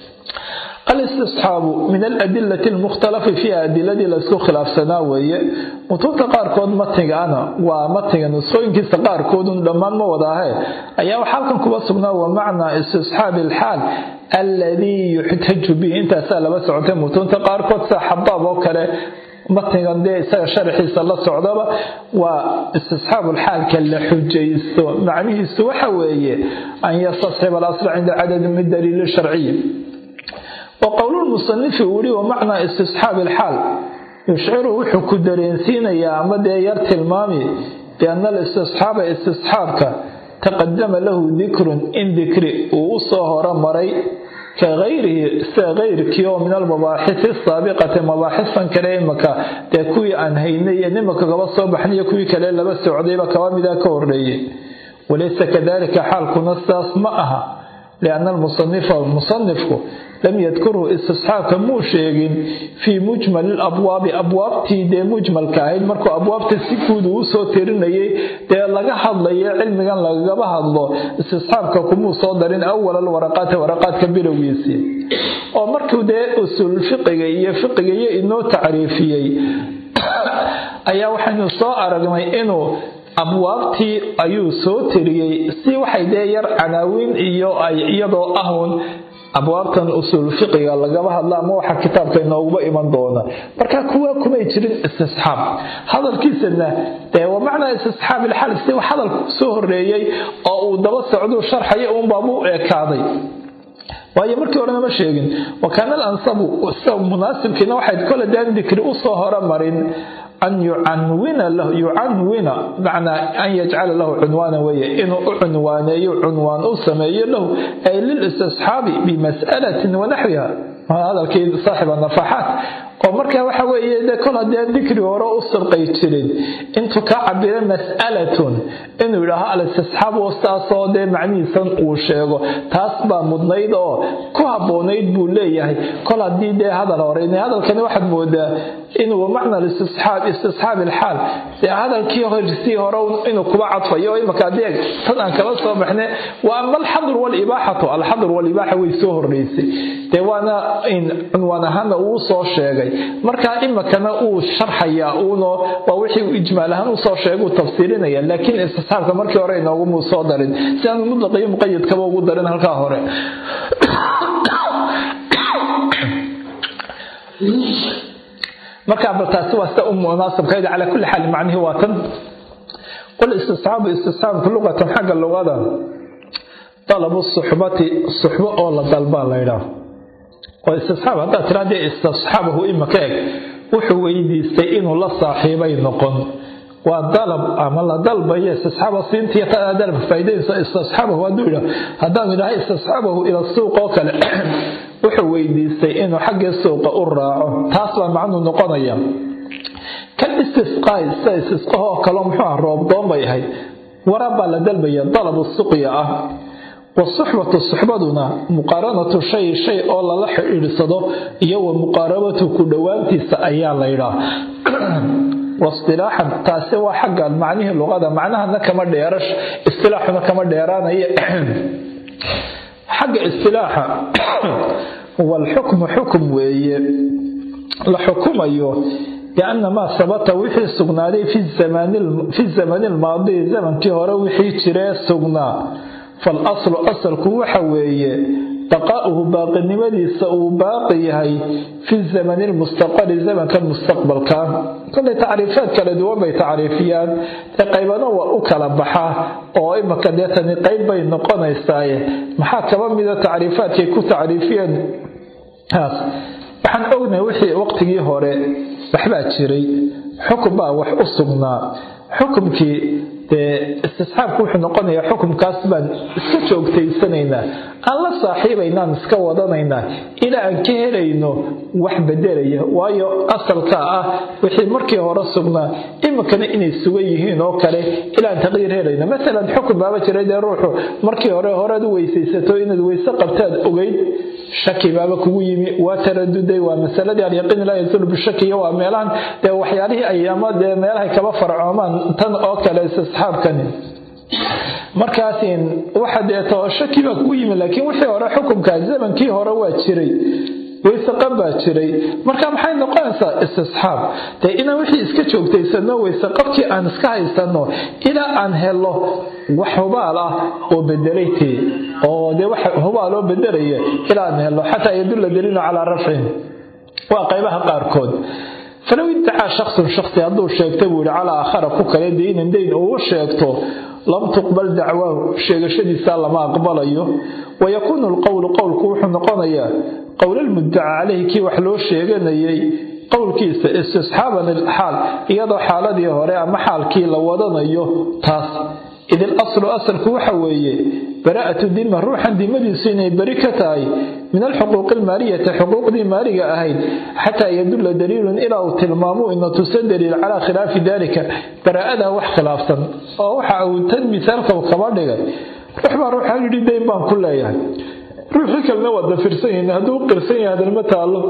alistisxaabu min aladilati almukhtalafi fiiha adiladii laysku khilaafsanaa weeye mutuubta qaarkood matnigaana waa matniga nusqooyinkiisa qaarkoodun dhammaan ma wadaahe ayaa waxaa halkan kuba sugnaa wa macnaa istisxaabi alxaal alladii yuxtaju bihi intaasaa laba socotay mutuubta qaarkood sida xabaab oo kale matnigan dee isaga sharaxiisa la socdaba waa istisxaabu lxaalka la xujaysto macnihiisu waxa weeye an yastasxiba alasla cinda cadadi min daliili sharciyi وqowl musanifi uu yihi wamacnaa istisxaabi alxaal yushciru wuxuu ku dareensiinayaa ama dee yar tilmaami biana alistisxaaba istisxaabka taqadama lahu dikrun in dikri uu u soo horomaray ka hayrihi sida kayrkii oo min almabaaxisi asaabiqati mabaaxistan kale imaka dee kuwii aan haynay ee nimaka kaba soo baxnayo kuwii kale laba socdayba kaba midaa ka horreeyey walaysa kadalika xaalkuna sidaas ma aha lianna almusanifa musanifku lam yadkurhu istisxaabka muu sheegin fii mujmali labwaabi abwaabtii dee mujmalka ahayd markuu abwaabta si guud uu usoo tirinayay dee laga hadlayo cilmigan lagagaba hadlo istisxaabka kumuu soo darin awal alwaraqaati waraqaadka bilowgiisii oo markuu dee usul fiqiga iyo fiqigayo inoo tacriifiyey ayaa waxaynu soo aragnay inuu abwaabtii ayuu soo tiriyey si waxay dee yar canaawiin iyo ay iyadoo ahun abwaabtan usuul fiqiga lagaba hadla ama waxa kitaabka inooguba iman doona marka kuwa kumay jirin istisxaab hadalkiisana dee waa macnaa istisxaab ilxal si hadalku soo horeeyey oo uu daba socduu sharxaya uunbaabu ekaaday waayo markii horena ma sheegin wakaana alansabu munaasibkiina waxayd kole daan dikri usoo horamarin an yucanwina lahu yucanwina macnaa an yajcala lahu cunwaana weeye inuu u cunwaaneeyo cunwaan u sameeyo lahu ay lilistisxaabi bimas'alatin wanaxwiha hadalkii saaxiba nafaxaat oo marka waxa weeye de kol haddii dikri hore u sirqay jirin intuu ka cabiro mas'alatun inuu yidhaaho al-istisxaab wastaasoo dee macnihiisan uu sheego taas baa mudnayd oo ku habboonayd buu leeyahay kol haddii dee hadal hore hadalkani waxaad moodaa inuu macna istisxaab istisxaab ilxaal dee hadalkii horsii hore inuu kuba cadfayo imaka adeeg tan aan kala soo baxne wa ama alxadr walibaaxatu alxadr walibaaxa way soo horreysay dee waana cunwaan ahaana uu soo sheegay marka imikana uu sharxayaa uuno waa wixii uu ijmaal ahaan usoo sheega uu tafsiirinaya laakiin istisxaabka markii hore inoogumu soo darin si aanu mutlaq iyo muqayadkaba ugu darin halkaa hore marka bal taasi waa sida u munaasabkayd calaa kulli xaal macnihi waa tan qul istisxaabu istisxaabku luqatan xagga luqada dalabu suxbati suxbo oo la dalbaa la ydhaah oo istisxaab haddaad tiraa dee istisxaabahu imaka eg wuxuu weydiistay inuu la saaxiibay noqon waa dalab ama la dalbayo istisxaaba siintiya tadaa dalabka faa'iidaysa istisxaabahu hadduu yidhaah haddaan idhaha istisxaabahu ila suuq oo kale wuxuu weydiistay inuu xaggii suuqa u raaco taas baa macnuu noqonaya kan istisqaay sida istisqahoo kaleo muxuu ah roobdoon bay ahayd waraab baa la dalbaya dalabu suqya ah wasuxbatu suxbaduna muqaaranatu shay shay oo lala xidhiidsado iyo wa muqaarabatu ku dhowaantiisa ayaa la ydhaa waistilaaxan taasi waa xagga macnihii luqada macnahana kama dheerash istilaaxuna kama dheeraanaya xagga istilaaxa walxukmu xukum weeye la xukumayo bianna maa sabata wixii sugnaaday fi zamani lmaadi zamankii hore wixii jiree sugnaa falaslu asalku waxa weeye baqaa'uhu baaqinimadiisa uu baaqi yahay fi zamani lmustaqbali zamanka mustaqbalka kolay tacriifaad kala duwan bay tacriifiyaan dee qaybana waa u kala baxaa oo imaka dee tani qayb bay noqonaysaaye maxaa kaba mida tacriifaadkay ku tacriifiyeen taas waxaan ognahay wixii waqtigii hore waxbaa jiray xukun baa wax u sugnaa xukumkii dee istisxaabku wuxuu noqonayaa xukumkaas baan iska joogtaysanaynaa aan la saaxiibaynaan iska wadanaynaa ilaa aan ka helayno wax bedelaya waayo asalka ah wixii markii hore sugnaa iminkana inay sugan yihiin oo kale ilaan taqyiir helayno masalan xukun baaba jiray dee ruuxu markii hore horead u weysaysato inaad weyse qabtaad ogeyd shaki baaba kugu yimi waa taraduday waa masaladii alyaqiin laa yazulu bishaki iyo waa meelahan dee waxyaalihii ay ama dee meelahay kaba farcoomaan tan oo kale istisxaabkani markaas waxa deeto shaki baa kugu yimi laakiin wixii hore xukunkaa zamankii hore waa jiray weyseqab baa jiray marka maxay noqonaysaa istisxaab dee inaan wixii iska joogtaysano weyseqabkii aan iska haysano ilaa aan helo wax hubaal ah oo bedelay tee oo dee wax hubaal oo bedelaya ilaa aan helo xataa yadulla daliilu calaa rafcin waa qaybaha qaarkood falow iddacaa shaksun shaksi hadduu sheegta buu yihi calaa aakhara ku kale daynan dayn uu sheegto lam tuqbal dacwaahu sheegashadiisa lama aqbalayo wayakuunu lqowlu qowlku wuxuu noqonayaa qowlalmuddaca caleyhi kii wax loo sheeganayay qowlkiisa istisxaaban ilxaal iyadoo xaaladii hore ama xaalkii la wadanayo taas id il aslu asalku waxa weeye baraa'atu dima ruuxan dimadiisu inay beri ka tahay min alxuquuqi almaaliyati xuquuqdii maaliga ahayd xataa yadulla daliilun ilaa uu tilmaamo ina tusa daliil calaa khilaafi dalika baraa'adaa wax khilaafsan oo waxa uu tan misaalka kaba dhigay ruux baa ruuxa yidhi dayn baan ku leeyahay ruuxii kalena waa dafirsan yahin hadduu qirsan yahay hadalma taallo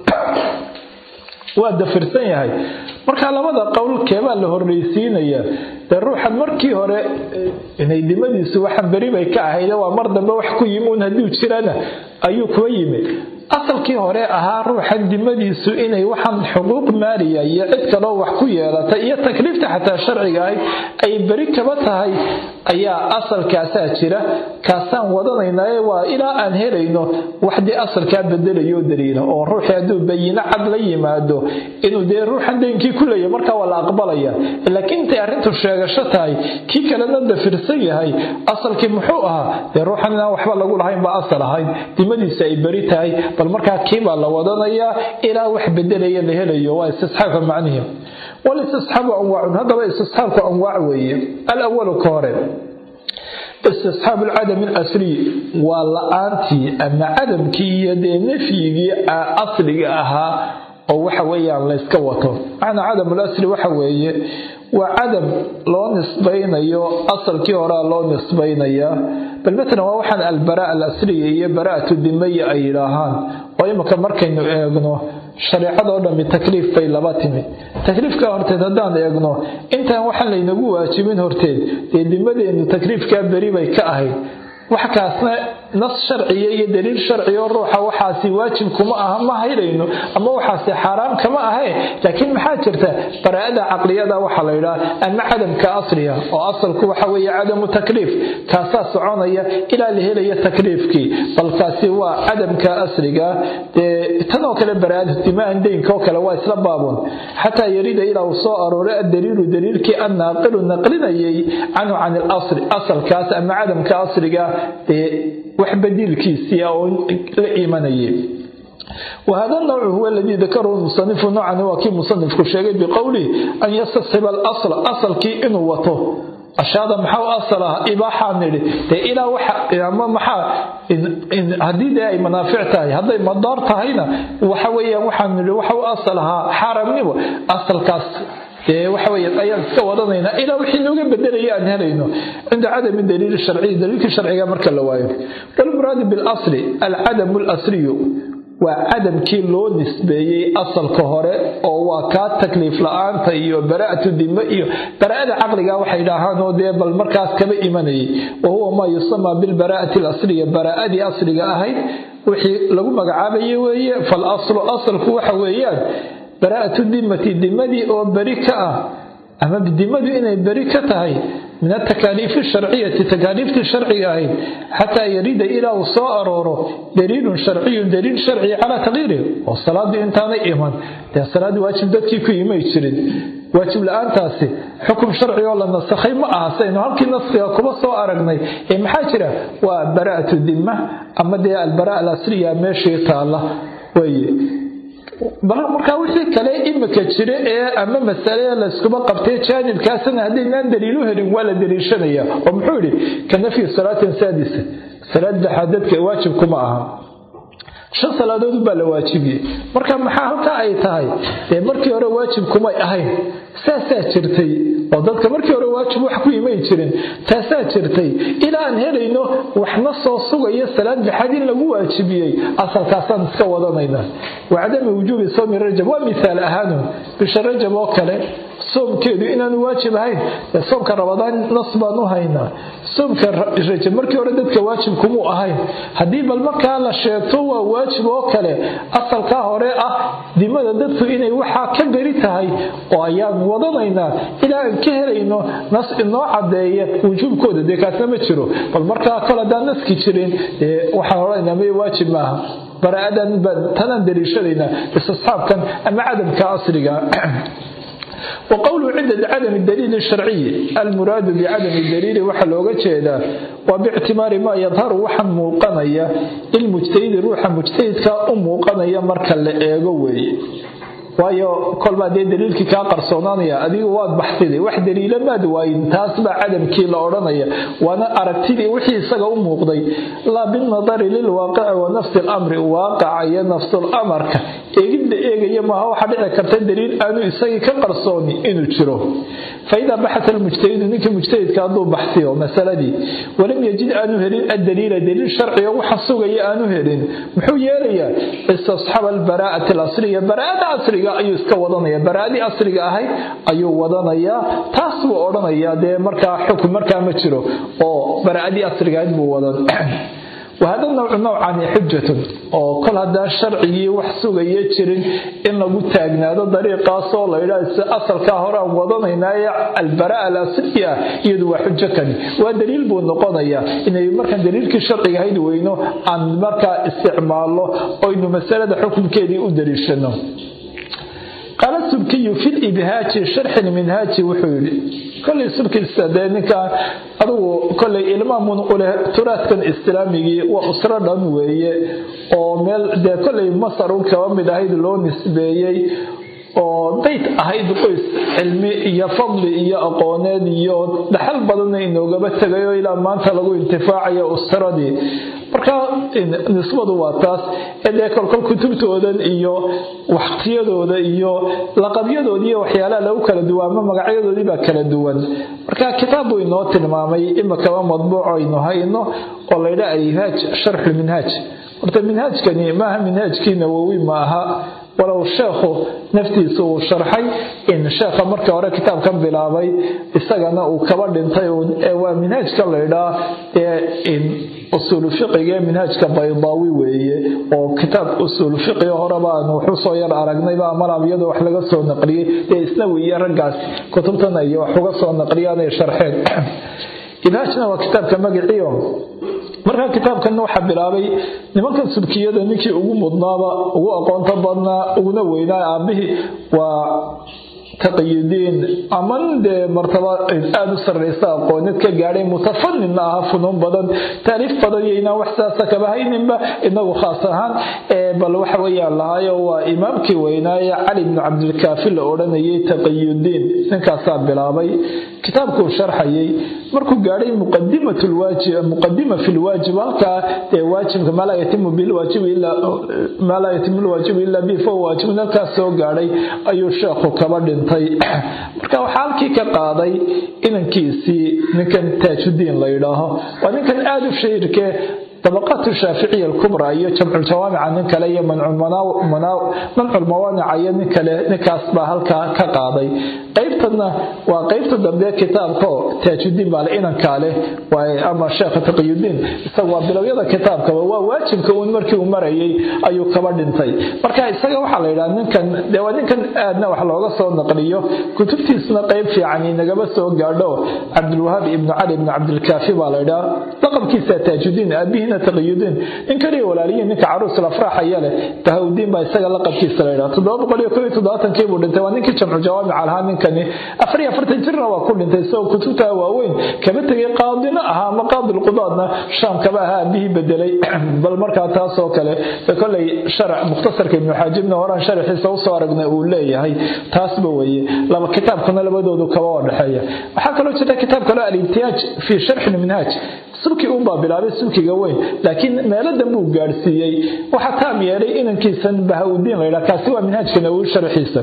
waa dafirsan yahay marka labada qowl keebaa la horreysiinayaa dee ruuxan markii hore inay dimadiisu waxan beri bay ka ahayde waa mar dambe wax ku yimi un hadduu jirana ayuu kuwa yimi asalkii hore ahaa ruuxan dimadiisu inay waxaan xuquuq maaliya iyo cid kaloo wax ku yeelatay iyo takliifta xataa sharciga ahayd ay beri kaba tahay ayaa asalkaasaa jira kaasaan wadanaynaaye waa ilaa aan helayno wax dee asalkaa bedelayo daliila oo ruuxii hadduu bayino cad la yimaado inuu dee ruuxan daynkii ku leeyahy markaa waa la aqbalaya laakiin intay arrintu sheegasho tahay kii kalena dafirsan yahay asalkii muxuu ahaa dee ruuxan inaan waxba lagu lahayn baa asal ahayd dimadiisa ay beri tahay bal markaa kiibaa la wadanayaa ilaa wax bedelaya la helayo waa istisxaabka macnihi walistisxaabu anwaacun haddaba istisxaabku anwaac weeye alawalu ka hore istisxaabu alcadami alasliy waa la-aantii ama cadamkii iyo dee nafyigii asliga ahaa oo waxa weeyaan layska wato macnaa cadam asli waxa weeye waa cadam loo nisbaynayo asalkii horea loo nisbaynayaa bal matalan waa waxaan albaraa alasliya iyo baraatu dimaya ay yidhaahaan oo imika markaynu eegno shareecadoo dhammi takliif bay laba timi takliifkaa horteed haddaan eegno intaan waxaan laynagu waajibin horteed dee dimadeennu takliifkaa beri bay ka ahayd wax kaasna nas sharciya iyo daliil sharciya oo ruuxa waxaasi waajib kuma aha ma haylayno ama waxaasi xaaraam kama ahayn laakiin maxaa jirta baraa'ada caqliyada waxaa la yidhaha ama cadamka asliga oo asalku waxa weeye cadamu takliif kaasaa soconaya ilaa la helaya takliifkii balkaasi waa cadamka asliga dee tanoo kale baraa'ada dimaan deynka oo kale waa isla baabun xataa yarida ilaa uu soo arooray addaliilu daliilkii annaaqilu naqlinayay canhu can ilasli asalkaas ama cadamka asliga dee wax badiilkiisii oo la imanayay wahada nawcu huwa aladii dakarahu musanifu noocani waa kii musanifku sheegay biqowlihi an yastasxiba alasla asalkii inuu wato ashaada maxaa u asal ah ibaaxaa nidhi dee ilaa waxa ama maxaa haddii dee ay manaafic tahay hadday madaar tahayna waxa weeyaan waxaan nidhi waxa u asal ahaa xaaramnimo asalkaas waxa weya ayaan iska wadanaynaa ilaa wixii nooga bedelaya aan helayno cinda cadami daliili sharciyi daliilkii sharciga marka la waayo walmuraadu bilasli alcadamu lasliyu waa cadamkii loo nisbeeyey asalka hore oo waa kaa takliif la-aanta iyo bara'atu dime iyo bara'ada caqliga waxay dhahaan oo dee bal markaas kaba imanayay wa huwa maa yusamaa bilbara'ati alasliya bara'adii asliga ahayd wixii lagu magacaabayay weeye falaslu asalku waxa weeyaan baraa'atu dimati dimadii oo beri ka ah ama dimadu inay beri ka tahay min atakaaliifi sharciyati takaaliiftii sharciga ahayd xataa yarida ilaa uu soo arooro daliilun sharciyun daliil sharci calaa takyiirihi oo salaadii intaanay iman dee salaaddii waajib dadkii ku imay jirin waajib la-aantaasi xukum sharci oo la nasakhay ma aha saynu halkii naskiga kuba soo aragnay ee maxaa jira waa bara'atu dima ama dee albara alasliya meeshii taalla weye markaa wixii kale imika jira ee ama masale layskuma qabtay jaanibkaasna haddaynaan daliilu helin waa la daliishanaya oo muxuu yidhi ka nafyi salaatin saadisa salaad lixaad dadka waajib kuma aha shan salaadood baa la waajibiyey marka maxaa halkaa ay tahay dee markii hore waajib kumay ahayn saasaa jirtay oo dadka markii hore waajib wax ku imay jirin taasaa jirtay ilaa aan helayno waxna soo sugaya salaad lixaad in lagu waajibiyey asalkaasaan iska wadanayna wacadami wujuubi soomi rajab waa mihaal ahaanun bisha rajab oo kale soomkeedu inaanu waajib ahayn soomka rabadaan nas baan u haynaa soomka rajab markii hore dadka waajib kumuu ahayn haddii bal markaa la sheegto waa waajib oo kale asalkaa hore ah dimada dadku inay waxaa ka beri tahay oo ayaan wadanaynaa ilaa aan ka helayno nas inoo cadeeya wujuubkooda dee kaasna ma jiro bal markaa kol haddaan naski jirin waxaan odhanaynaa may waajib maaha bara'adan baan tanaan daliishanaynaa istisxaabkan ama cadamka asliga وqwlhu cinda cadam daliil sharciyi almuraadu bicadami daliili waxaa looga jeedaa waa bictimaari maa yadharu waxa muuqanaya lilmujtahidi ruuxa mujtahidka u muuqanaya marka la eego weeye waayo kolbaa dee daliilkii kaa qarsoonaanaya adigu waad baxsiday wax daliila maad waayin taas baa cadamkii la odhanaya waana aragtidii wixii isaga u muuqday laa binadari lilwaaqici wa nafsi lamri waaqaca iyo nafsulamarka eegid la eegaya maaha waxaa dhici karta daliil aanu isagii ka qarsooni inuu jiro faidaa baxata almujtahidu ninkii mujtahidka hadduu baxsiyo masaladii walam yajid aanu helin addaliila daliil sharciga waxa sugaya aanu helin muxuu yeelayaa istasxaba albaraa'ati alasliya baraa'ada asliga ayuu iska wadanaya baraa'adii asliga ahayd ayuu wadanayaa taas buu odhanayaa dee markaa xukun markaa ma jiro oo baraa'adii asliga ahayd buu wadan wahada nawcu nawcani xujatun oo kol haddaan sharcigii wax sugaya jirin in lagu taagnaado dariiqaasoo la yidhaha asalkaa hore aan wadanaynaaye albaraa alasli ah iyadu waa xujo kani waa daliil buu noqonayaa inay markaan daliilkii sharciga hayd weyno aan markaa isticmaalno oynu masalada xukunkeedii u daliishano qaala subkiyu fi libhaaji sharxi lminhaaji wuxuu yidhi kolay subkiisa dee ninkaan adugu kolay ilmaamun uleh turaadkan islaamigii waa usro dhan weeye oo meel dee kolay masar un kaba mid ahayd loo nisbeeyey oo dayd ahayd qoys cilmi iyo fadli iyo aqooneed iyo dhaxal badanna inoogaba tegayo ilaa maanta lagu intifaacayo usradii marka nisbadu waa taas ee dee kolkol kutubtoodan iyo waqtiyadooda iyo laqabyadooda iyo waxyaalaha lagu kala duwan ama magacyadoodii baa kala duwan marka kitaab buu inoo tilmaamay imakaba madbuuc aynu hayno oo laydha alhaaj sharxu minhaaj horta minhaajkani maaha minhaajkii nawowi ma aha walow sheekhu naftiisa uu sharxay in sheekha markii hore kitaabkan bilaabay isagana uu kaba dhintay waa minhaajka laydhaa ee usuulu fiqiga ee minhaajka baydaawi weeye oo kitaab usuulu fiqiga horeba aan wuxuu soo yar aragnayba amalab iyadoo wax laga soo naqliyey dee isnawi iyo raggaas kutubtan ay wax uga soo naqliyaanay sharxeen ibhaajna waa kitaabka magaciio markaa kitaabkanna waxaa bilaabay nimankan subkiyada ninkii ugu mudnaaba ugu aqoonta badnaa uguna weynaa aabihii waa taqiyudiin aman dee martaba aada u sarraysa aqoonid ka gaadhay mutafaninna aha funuun badan taariif badan iyo inaan wax saasa kaba hayninba inagu khaas ahaan bal waxa weeyaan lahaayo waa imaamkii weynaaye cali bnu cabdilkaafi la odhanayay taqiyudiin ninkaasaa bilaabay kitaabkuu sharxayay markuu gaadhay muqadima fi lwaajib halkaa dee waajibka maa laa yatimu bilwaajibi ilaa maa laa yatimu lwaajibu ilaa bihi fahuwa waajibun halkaas soo gaadhay ayuu sheekhu kaba dhintay marka waxaa halkii ka qaaday inankiisii ninkan taajudiin la yidhaaho waa ninkan aada u shahirkee طبقات الشافعية الكبرى iyo jamcu jawaamica nin kale iyo mancu lmawaanica iyo nin kale ninkaas baa halkaa ka qaaday qaybtana waa qaybta dambe kitaabko taajudiin baa le inankaa leh ama sheekha taqiyudiin isaga waa bilowyada kitaabkaba waa waajibka uun markii uu marayay ayuu kaba dhintay marka isaga waxaa la yidhaha ninkan dee waa ninkan aadna wax looga soo naqliyo kutubtiisna qayb fiican inagaba soo gaadho cabdulwahaab ibnu cali ibnu cabdilkaafi baa la yidhaha laqabkiisa taajudiin aabihina taqiyudiin nin kaliya walaaliyiin ninka caruus lafraaxaya leh tahawdiin baa isaga laqabkiisa la yidhaha toddoba boqol iyo kow iyo toddobaatanki buu dhintay waa ninkii jamcu jawaamica lahaa ninkani afar iyo afartan jirna waa ku dhintay isagoo kutubta waaweyn kaba tegay qaadina ahaa ama qaadilqudaadna shaam kaba ahaa aabihii bedelay bal markaa taasoo kale koley sharac mukhtasarka ibnu xaajibna horaan sharaxiisa usoo aragnay uu leeyahay taasba weeye laba kitaabkuna labadoodu kaba oo dhexeeya waxaa kaloo jirta kitaab kaloo alimtihaaj fii sharxi lminhaaj sulki uunbaa bilaabay sulkiga weyn laakiin meeladan buu gaadhsiiyey waxaa taam yeelay inankiisan bahawdiin laydhaa kaasi waa minhaajka nawowi sharxiisa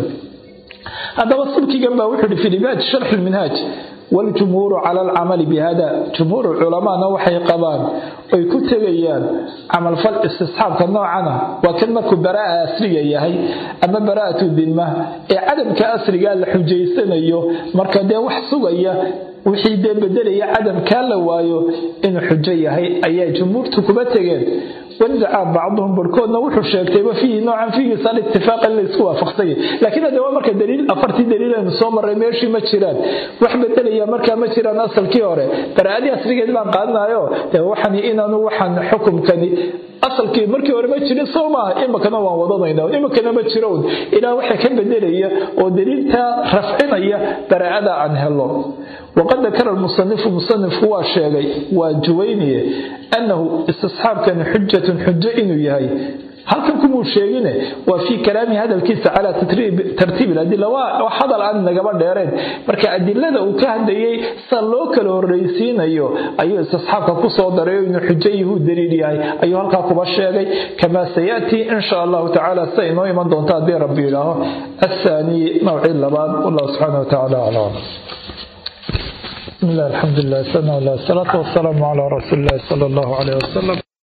haddaba sulkigan baa wuxuu ihi fi libaaj sharxi lminhaaj waljumhuuru cala alcamali bihada jumhuur culamaana waxay qabaan oy ku tegayaan camalfal istisxaabka noocana waa kan markuu baraa'a asriga yahay ama baraa'atu dimma ee cadamka asrigaa la xujaysanayo marka dee wax sugaya wixii dee bedelaya cadamkaa la waayo inuu xujo yahay ayaa jumhuurtu kuba tegeen wandacaa bacduhum barhkoodna wuxuu sheegtayba fiihi noocan fiigiisa alitifaaq in la isku waafaqsanya laakiin hadde waa marka daliil afartii daliil aynu soo marray meeshii ma jiraan wax bedelaya markaa ma jiraan asalkii hore baraa'adii asrigeed baan qaadanayo dee waxani inaanu waxaan xukumkani asalkii markii hore ma jirin soo maaha imikana waan wadanayna imikana ma jiro un ilaa waxa ka bedelaya oo daliiltaa rafcinaya baraa'ada aan helo waqad dakara lmusanifu musanifku waa sheegay waa juwayniye annahu istisxaabkani xujatun xujo inuu yahay halkan kumuu sheegine waa fii kalaamihi hadalkiisa calaa tartiibi ladila waa hadal aan nagaba dheereen marka adilada uu ka hadlayay sa loo kala horreysiinayo ayuu istisxaabka kusoo daray inuu xujo yahuu daliil yahay ayuu halkaa kuba sheegay kamaa sayatii insha allahu tacala sida inoo iman doonta haddii rabbi yidhaaho athaanii nawcii labaad wallahu subxaana watacaala aclam بسم الله الحمد لله والصلاة والسلام على رسول الله صلى الله عليه وسلم